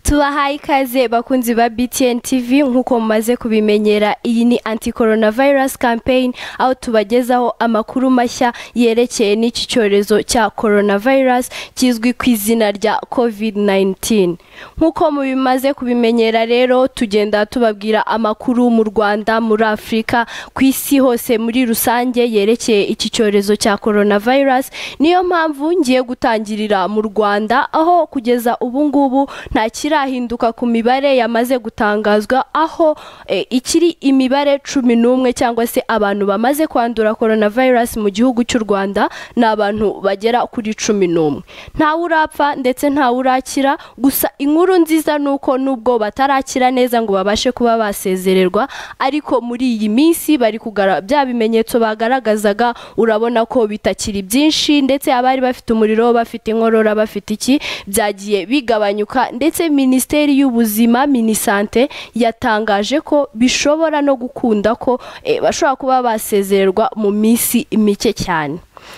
tubahaye ikaze bakunzi ba btn tv nk'uko mumaze kubimenyera iyi ni anti corona virus campaign aho tubagezaho amakuru mashya yerekeye n'iki cyorezo cya corona virus kizwi ku izina rya covid 19 nk'uko mubimaze kubimenyera rero tugenda tubabwira amakuru mu rwanda muri afurika ku isi hose muri rusange yerekeye iki cyorezo cya corona virus niyo mpamvu ngiye gutangirira mu rwanda aho kugeza ubu ngubu nta kirahinduka ku mibare yamaze gutangazwa aho eh, ikiri imibare cumi n'umwe cyangwa se abantu bamaze kwandura corona virus mu gihugu cy'u rwanda ni abantu bagera kuri cumi n'umwe ntawe urapfa ndetse ntawe urakira gusa inkuru nziza ni uko nubwo batarakira neza ngo babashe kuba basezererwa ariko muri iyi minsi bari kugara bya bimenyetso bagaragazaga urabona ko bitakiri byinshi ndetse abari bafite umuriro bafite inkorora bafite iki byagiye bigabanyuka ndetse minisiteri y'ubuzima minisante yatangaje ko bishobora no gukunda ko eh, bashobora kuba basezererwa mu minsi mike cyane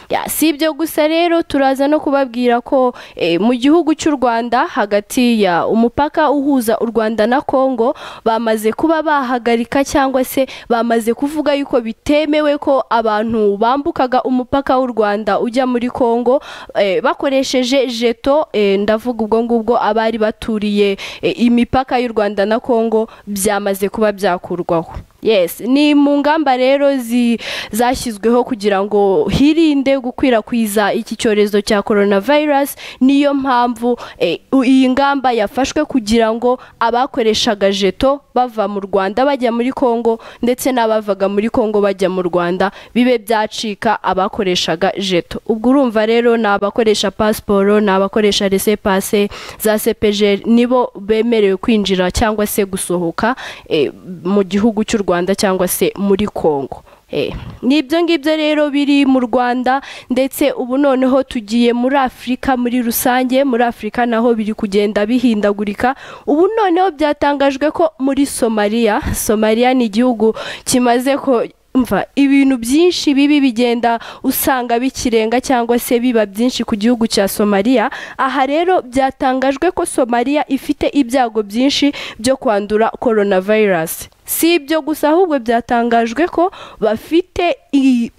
Ya, si ibyo gusa rero turaza no kubabwira ko eh, mu gihugu cy'u Rwanda hagati ya umupaka uhuza u Rwanda na Kongo bamaze kuba bahagarika cyangwa se bamaze kuvuga yuko bitemewe ko abantu bambukaga umupaka w'u Rwanda ujya muri Kongo eh, bakoresheje jeto eh, ndavuga ubwo ngubwo abari baturiye eh, imipaka y'u Rwanda na Kongo byamaze kuba byakurwaho yes ni mu ngamba rero zi- zashyizweho kugira ngo hirinde gukwirakwiza iki cyorezo cya coronavirus niyo mpamvu eh, u- iyi ngamba yafashwe kugira ngo abakoreshaga jeto bava mu rwanda bajya muri kongo ndetse n'abavaga muri kongo bajya mu rwanda bibe byacika abakoreshaga jeto ubwo urumva rero ni abakoresha pasiporo ni abakoresha rese pase za sepeje nibo bemerewe kwinjira cyangwa se gusohoka eh, mu gihugu cy'u rwanda cyangwa se muri kongo Eh, ni ibyo ngibyo rero biri mu rwanda ndetse ubu noneho tugiye muri afurika muri rusange muri afurika naho biri kugenda bihindagurika ubu noneho byatangajwe ko muri somaliya somaliya ni igihugu kimaze ko mva ibintu byinshi bibi bigenda usanga bikirenga cyangwa se biba byinshi ku gihugu cya somaliya aha rero byatangajwe ko somaliya ifite ibyago byinshi byo kwandura coronavirus si ibyo gusa ahubwo byatangajwe ko bafite iyi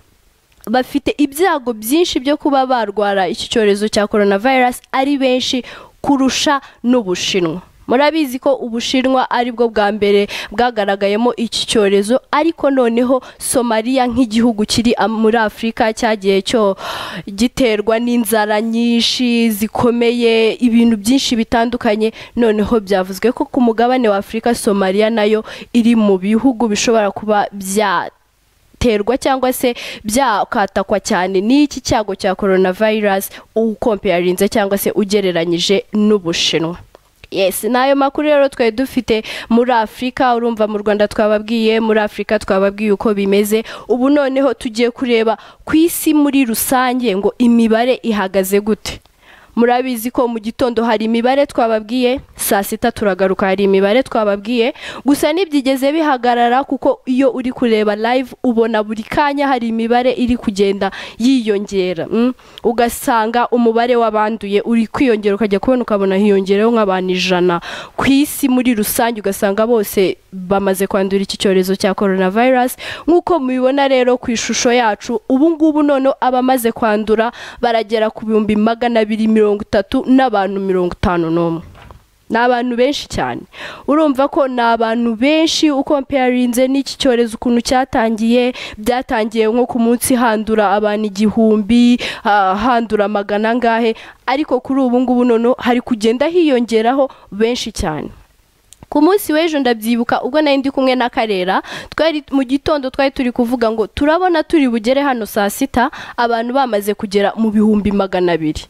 bafite ibyago byinshi byo kuba barwara iki cyorezo cya coronavirus ari benshi kurusha n'ubushinwa murabizi ko ubushinwa ari bwo bwa mbere bwagaragayemo iki cyorezo ariko noneho somaliya nk'igihugu kiri am- muri afurika cyagiye cyo giterwa n'inzara nyinshi zikomeye ibintu byinshi bitandukanye noneho byavuzwe ko ku mugabane wa afurika somaliya nayo iri mu bihugu bishobora kuba byata biterwa cyangwa se byakatakwa cyane n'iki cyago cya coronavirus ukompeyarinze cyangwa se ugereranyije n'ubushinwa Yes, ni ayo makuru rero twari dufite muri Afurika urumva mu Rwanda twababwiye muri Afurika twababwiye uko bimeze ubu noneho tugiye kureba ku isi muri rusange ngo imibare ihagaze gute murabizi ko mu gitondo hari imibare twababwiye saa sita turagaruka hari imibare twababwiye gusa ntibyigeze bihagarara kuko iyo uri kureba live ubona buri kanya hari imibare iri kugenda yiyongera mm. ugasanga umubare w'abanduye uri kwiyongera ukajya kubona ukabona hiyongereho nk'abantu ijana ku isi muri rusange ugasanga bose bamaze kwandura iki cyorezo cya coronavirus nk'uko mubibona rero ku ishusho yacu ubu ngubu noneho abamaze kwandura baragera ku bihumbi magana abiri mirongo itatu n'abantu mirongo itanu n'umwe ni abantu benshi cyane urumva ko ni abantu benshi ukompeyarinze n'iki cyorezo ukuntu cyatangiye byatangiye nko ku munsi handura abantu igihumbi ha- handura magana angahe ariko kuri ubu ngubu noneho hari kugenda hiyongeraho benshi cyane ku munsi w'ejo ndabyibuka ubwo nari ndi kumwe na karera twari mu gitondo twari turi kuvuga ngo turabona turi bugere hano saa sita abantu bamaze kugera mu bihumbi magana abiri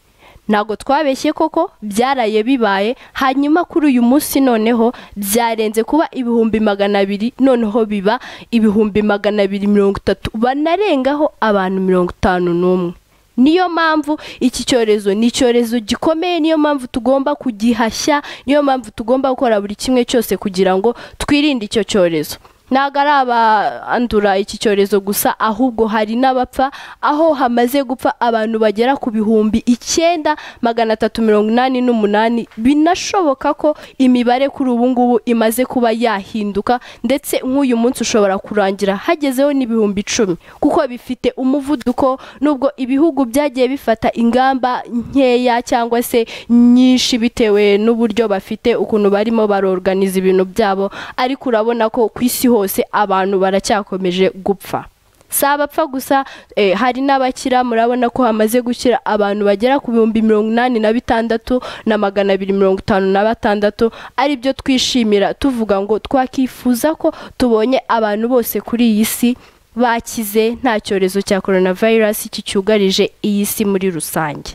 ntabwo twabeshye koko byaraye bibaye hanyuma kuri uyu munsi noneho byarenze kuba ibihumbi magana abiri noneho biba ibihumbi magana abiri mirongo itatu banarengaho abantu mirongo itanu n'umwe niyo mpamvu iki cyorezo ni icyorezo gikomeye niyo mpamvu tugomba kugihashya niyo mpamvu tugomba gukora buri kimwe cyose kugira ngo twirinde icyo cyorezo ntabwo ari abandura iki cyorezo gusa ahubwo hari n'abapfa aho hamaze gupfa abantu bagera ku bihumbi icyenda magana atatu mirongo inani n'umunani binashoboka ko imibare kuri ubu ngubu imaze kuba yahinduka ndetse nk'uyu munsi ushobora kurangira hagezeho n'ibihumbi icumi kuko bifite umuvuduko nubwo ibihugu byagiye bifata ingamba nkeya cyangwa se nyinshi bitewe n'uburyo bafite ukuntu barimo baroganiza ibintu byabo ariko urabona ko ku isi hose abantu baracyakomeje gupfa si abapfa gusa eh, hari n'abakira murabona ko hamaze gukira abantu bagera ku bihumbi mirongo inani na bitandatu na magana abiri mirongo itanu na batandatu ari byo twishimira tuvuga ngo twakifuza ko tubonye abantu bose kuri iyi si bakize nta cyorezo cya coronavirus kicyugarije iyi si muri rusange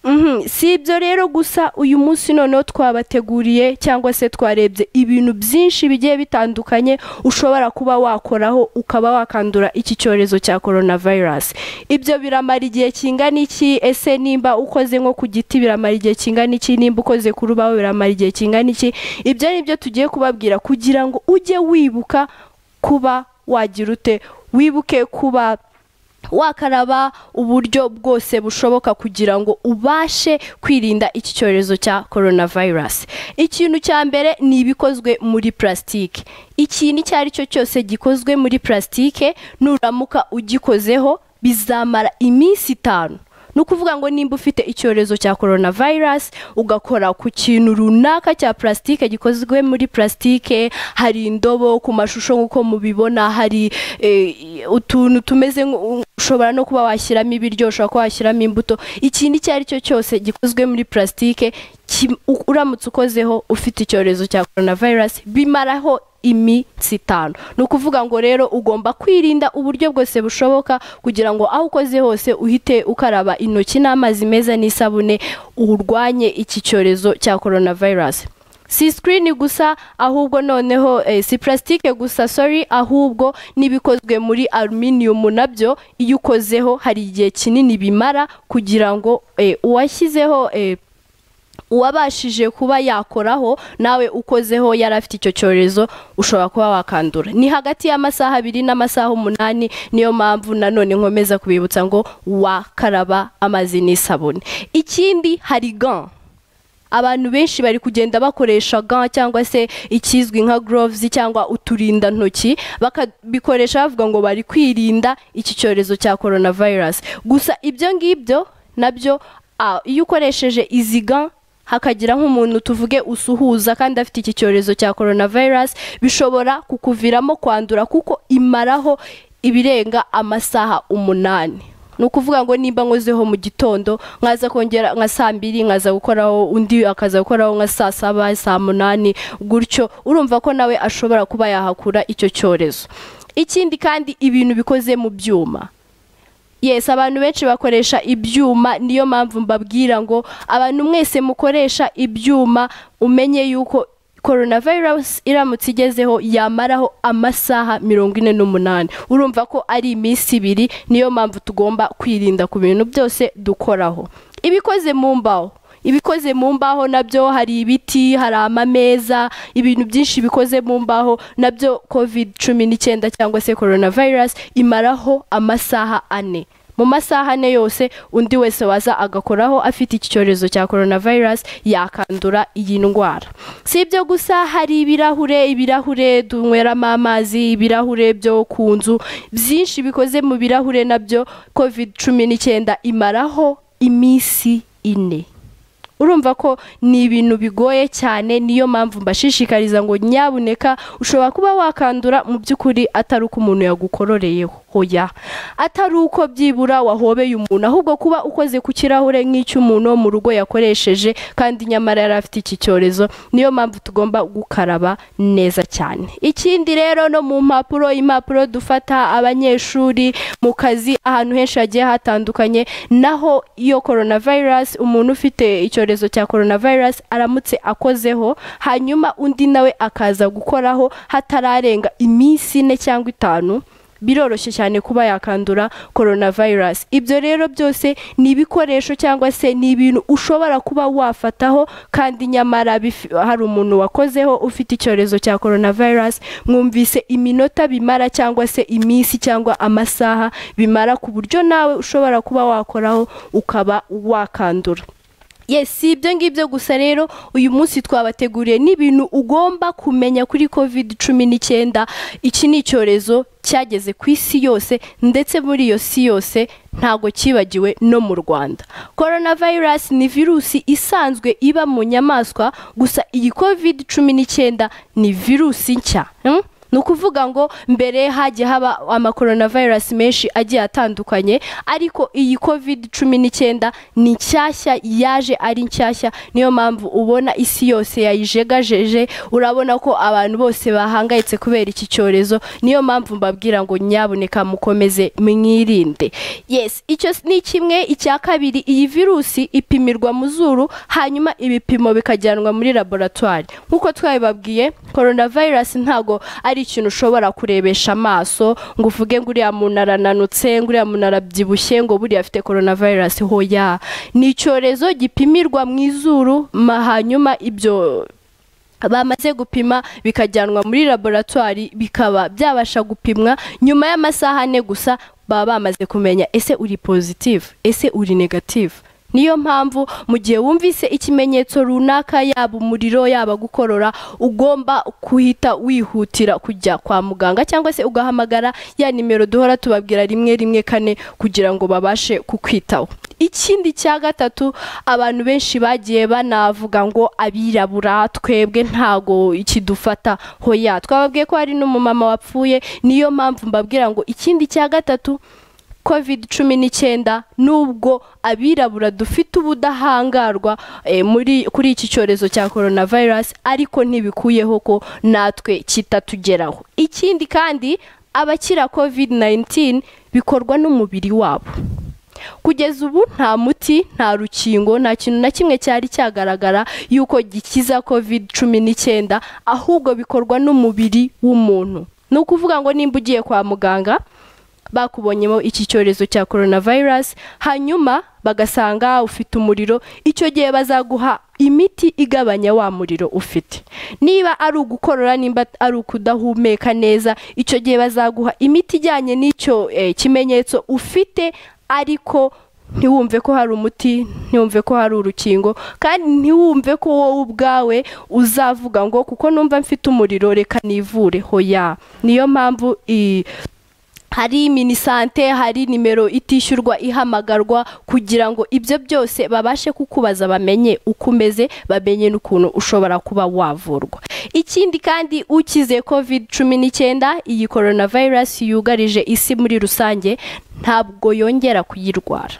Mhm, si ibyo rero gusa uyu munsi noneho twabateguriye cyangwa se twarebye ibintu byinshi bigiye bitandukanye ushobora kuba wakoraho ukaba wakandura iki cyorezo cya coronavirus ibyo biramara igihe kingana iki ese nimba ukoze nko ku giti biramara igihe kingana iki nimba ukoze ku rubaho biramara igihe kingana iki ibyo ni byo tugiye kubabwira kugira ngo ujye wibuka kuba wagira ute wibuke kuba wakaraba uburyo bwose bushoboka kugira ngo ubashe kwirinda iki cyorezo cya coronavirus ikintu cya mbere ni ibikozwe muri purasitike ikintu icyo ari cyo cyose gikozwe muri purasitike nuramuka ugikozeho bizamara iminsi itanu ni ukuvuga ngo nimba ufite icyorezo cya coronavirus ugakora ku kintu runaka cya purasitike gikozwe muri purasitike hari indobo ku mashusho nk'uko mubibona hari eh, utuntu tumeze nk'u- ushobora no kuba washyiramo ibiryo ushobora kuba washyiramo imbuto ikintu icyo ari cyo cyose gikozwe muri purasitike ki- u- uramutse ukozeho ufite icyorezo cya coronavirus bimaraho iminsi itanu ni ukuvuga ngo rero ugomba kwirinda uburyo bwose bushoboka kugira ngo aho ukoze hose uhite ukaraba intoki n'amazi meza n'isabune urwanye iki cyorezo cya coronavirus si sikirini gusa ahubwo noneho eh, si purasitike gusa sorry ahubwo n'ibikozwe muri aluminium nabyo iyo ukozeho hari igihe kinini bimara kugira ngo eh, uwashyizeho eh, uwabashije kuba yakoraho nawe ukozeho yari afite icyo cyorezo ushobora kuba wakandura ni hagati y'amasaha abiri n'amasaha umunani niyo mpamvu nanone nkomeza kubibutsa ngo wakaraba amazi n'isabune ikindi hari gan abantu benshi bari kugenda bakoresha ga cyangwa se ikizwi nka gloves cyangwa uturindantoki bakabikoresha bavuga ngo bari kwirinda iki cyorezo cya coronavirus gusa ibyo ngibyo nabyo ah, iyo ukoresheje izi ga hakagira nk'umuntu tuvuge usuhuza kandi afite iki cyorezo cya coronavirus bishobora kukuviramo kwandura kuko imaraho ibirenga amasaha umunani ni ukuvuga ngo nimba nkozeho mu gitondo nkaza kongera nka saa mbiri nkaza gukoraho undi akaza gukoraho nka saa saba saa munani gutyo urumva ko nawe ashobora kuba yahakura icyo cyorezo ikindi kandi ibintu bikoze mu byuma yes abantu benshi bakoresha ibyuma niyo mpamvu mbabwira ngo abantu mwese mukoresha ibyuma umenye yuko coronavirus iramutse igezeho yamaraho amasaha mirongo ine n'umunani urumva ko ari iminsi ibiri niyo mpamvu tugomba kwirinda ku bintu byose dukoraho ibikoze mu mbaho ibikoze mu mbaho nabyo hari ibiti hari amameza ibintu byinshi bikoze mu mbaho nabyo covid cumi n'icyenda cyangwa se coronavirus imaraho amasaha ane mu masaha ane yose undi wese waza agakoraho afite iki cyorezo cya coronavirus yakandura iyi ndwara si ibyo gusa hari ibirahure ibirahure dunyweramo amazi ibirahure byo ku nzu byinshi bikoze mu birahure nabyo covid cumi n'icyenda imaraho iminsi ine urumva ko ni ibintu bigoye cyane niyo mpamvu mbashishikariza ngo nyabuneka ushobora kuba wakandura mu by'ukuri atari uko umuntu yagukororeye hoya atari uko byibura wahobeye umuntu ahubwo kuba ukoze ku kirahure nk'icy'umuntu wo mu rugo yakoresheje kandi nyamara yari afite iki cyorezo niyo mpamvu tugomba gukaraba neza cyane ikindi rero no mu mpapuro impapuro dufata abanyeshuri mu kazi ahantu henshi hagiye hatandukanye naho iyo coronavirus umuntu ufite icyorezo cya coronavirus aramutse akozeho hanyuma undi nawe akaza gukoraho hatararenga iminsi ine cyangwa itanu biroroshye cyane kuba yakandura coronavirus ibyo rero byose ni ibikoresho cyangwa se ni ibintu ushobora kuba wafataho kandi nyamara bifi- hari umuntu wakozeho ufite icyorezo cya coronavirus mwumvise iminota bimara cyangwa se iminsi cyangwa amasaha bimara ku buryo nawe ushobora kuba wakoraho ukaba wakandura yes si ibyo ngibyo gusa rero uyu munsi twabateguriye n'ibintu ugomba kumenya kuri covid cumi n'icyenda iki ni icyorezo cyageze ku isi yose ndetse muri iyo si yose ntago cyibagiwe no mu rwanda coronavirus ni virusi isanzwe iba mu nyamaswa gusa iyi covid cumi n'icyenda ni virusi nshya hmm? ni ukuvuga ngo mbere hagiye haba amakoronavayirasi menshi agiye atandukanye ariko iyi covid cumi n'icyenda ni nshyashya yaje ari nshyashya niyo mpamvu ubona isi yose yayijegajeje urabona ko abantu bose bahangayitse kubera iki cyorezo niyo mpamvu mbabwira ngo nyabuneka mukomeze mwirinde yes icyo ni kimwe icya kabiri iyi virusi ipimirwa mu zuru hanyuma ibipimo bikajyanwa muri laboratwari nk'uko twabibabwiye coronavirus ntago ari ikintu ushobora kurebesha amaso ngo uvuge ngo uriya muntu arananutse ngo uriya muntu arabyibushye ngo buriya afite coronavirus hoya ni icyorezo gipimirwa mu izuru ma hanyuma ibyo bamaze gupima bikajyanwa muri laboratwari bikaba byabasha gupimwa nyuma y'amasaha ane gusa baba bamaze kumenya ese uri positive ese uri negative niyo mpamvu mu gihe wumvise ikimenyetso runaka yaba umuriro yaba gukorora ugomba guhita wihutira kujya kwa muganga cyangwa se ugahamagara ya nimero duhora tubabwira rimwe rimwe kane kugira ngo babashe kukwitaho ikindi cya gatatu abantu benshi bagiye banavuga ngo abirabura twebwe ntago ikidufata hoya twababwiye ko hari n'umumama wapfuye niyo mpamvu mbabwira ngo ikindi cya gatatu covid cumi n'icyenda nubwo abirabura dufite ubudahangarwa eh, muri kuri iki cyorezo cya coronavirus ariko ntibikuyeho ko natwe kitatugeraho ikindi kandi abakira covid 19 bikorwa n'umubiri wabo kugeza ubu nta muti nta rukingo nta kintu na kimwe cyari cyagaragara yuko gikiza covid cumi n'icyenda ahubwo bikorwa n'umubiri w'umuntu ni ukuvuga ngo nimba ugiye kwa muganga bakubonyemo iki cyorezo cya coronavirus hanyuma bagasanga ufite umuriro icyo gihe bazaguha imiti igabanya wa muriro ufite niba ari ugukorora nimba ari ukudahumeka neza icyo gihe bazaguha imiti ijyanye n'icyo eh, kimenyetso ufite ariko ntiwumve ko hari umuti ntiwumve ko hari urukingo kandi ntiwumve ko wowe ubwawe uzavuga ngo kuko numva mfite umuriro reka nivure hoya niyo mpamvu i- hari minisante hari nimero itishyurwa ihamagarwa kugira ngo ibyo byose babashe kukubaza bamenye uko umeze bamenye n'ukuntu ushobora kuba wavurwa ikindi kandi ukize covid cumi n'icyenda iyi coronavirus yugarije isi muri rusange ntabwo yongera kuyirwara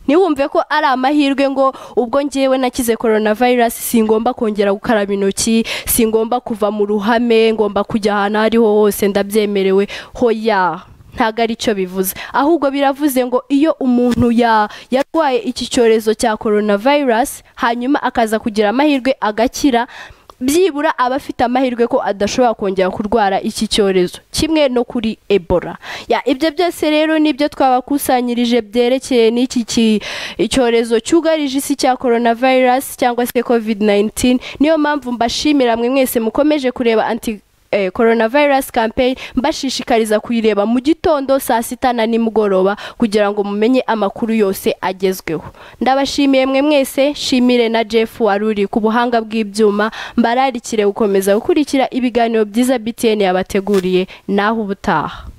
ntiwumve ko ari amahirwe ngo ubwo ngewe nakize coronavirus singomba kongera gukaraba intoki singomba kuva mu ruhame ngomba kujya ahantu aho ariho hose ndabyemerewe hoya ntabwo ari cyo bivuze ahubwo biravuze ngo iyo umuntu ya- yarwaye iki cyorezo cya coronavirus hanyuma akaza kugira amahirwe agakira byibura aba afite amahirwe ko adashobora kongera kurwara iki cyorezo kimwe no kuri ebola ya ibyo byose rero nibyo twabakusanyirije byerekeye n'iki ki- icyorezo cyugarije isi cya coronavirus cyangwa se covid 19 niyo mpamvu mbashimira mwe mwese mukomeje kureba anti eh, coronavirus campaign mbashishikariza kuyireba mu gitondo saa sita na nimugoroba kugira ngo mumenye amakuru yose agezweho ndabashimiye mwe mwese shimire na jeff wari uri ku buhanga bw'ibyuma mbararikire gukomeza gukurikira ibiganiro byiza btn yabateguriye naho ubutaha